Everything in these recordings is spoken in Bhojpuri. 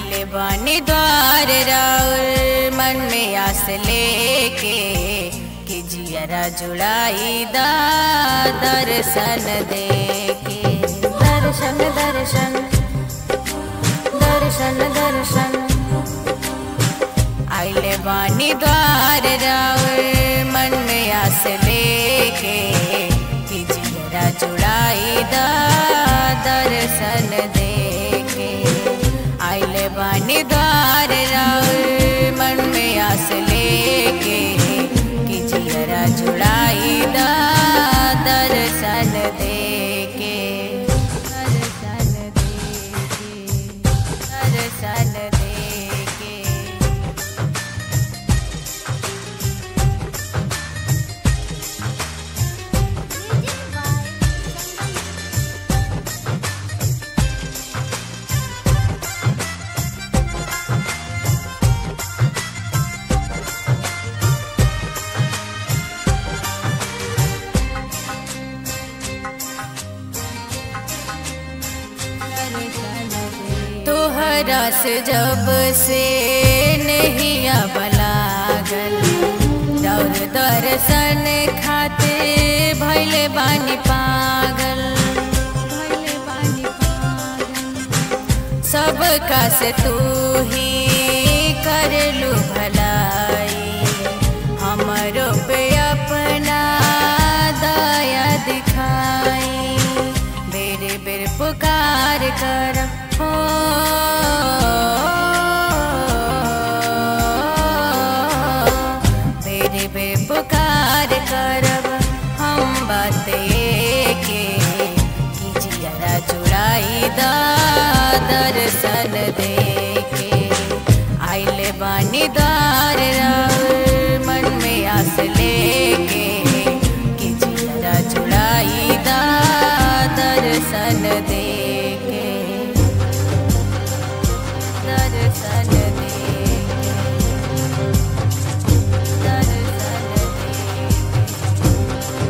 आइले बानी द्वार राउर मन में आस लेके कि जियरा जुड़ाई दा दर्शन देके दर्शन दर्शन दर्शन दर्शन आइले बानी द्वार राउर मन में आस लेके कि जियरा जुड़ाई दा दर्शन देके आइले बानी द्वार राउर मन में आस लेके कि जियरा जुड़ाई दा दर्शन देके दर्शन देके दर्शन देके तोहरा से जब से नहीं बलागल दौर दर्शन खातिर भैले बानी पागल भैले बानी पागल सबका से तू ही करलू भलाई हमरो पे अपना दया दिखाई बेरे बेर पुकार कर हो बेरे बेर पुकार करब हम बात के कि जियरा जुड़ाई दा दर्शन देके आइले बानी दार राउर मन में आस लेके कि जियरा जुड़ाई दा दर्शन देके दर्शन देके दर्शन देके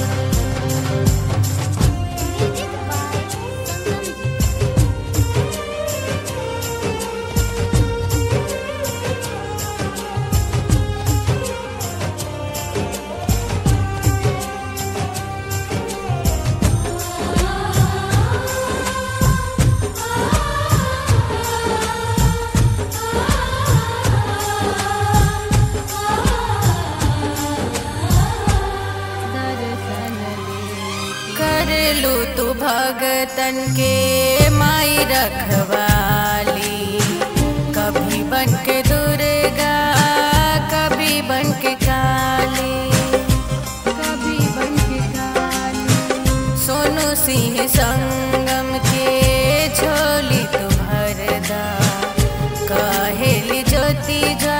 कर लू तू भगतन के माई रखवाली कभी बन के दुर्गा कभी बन के काली कभी बन के काली सोनू सिंह संगम के झोली तू भरदा कहेली ज्योति जा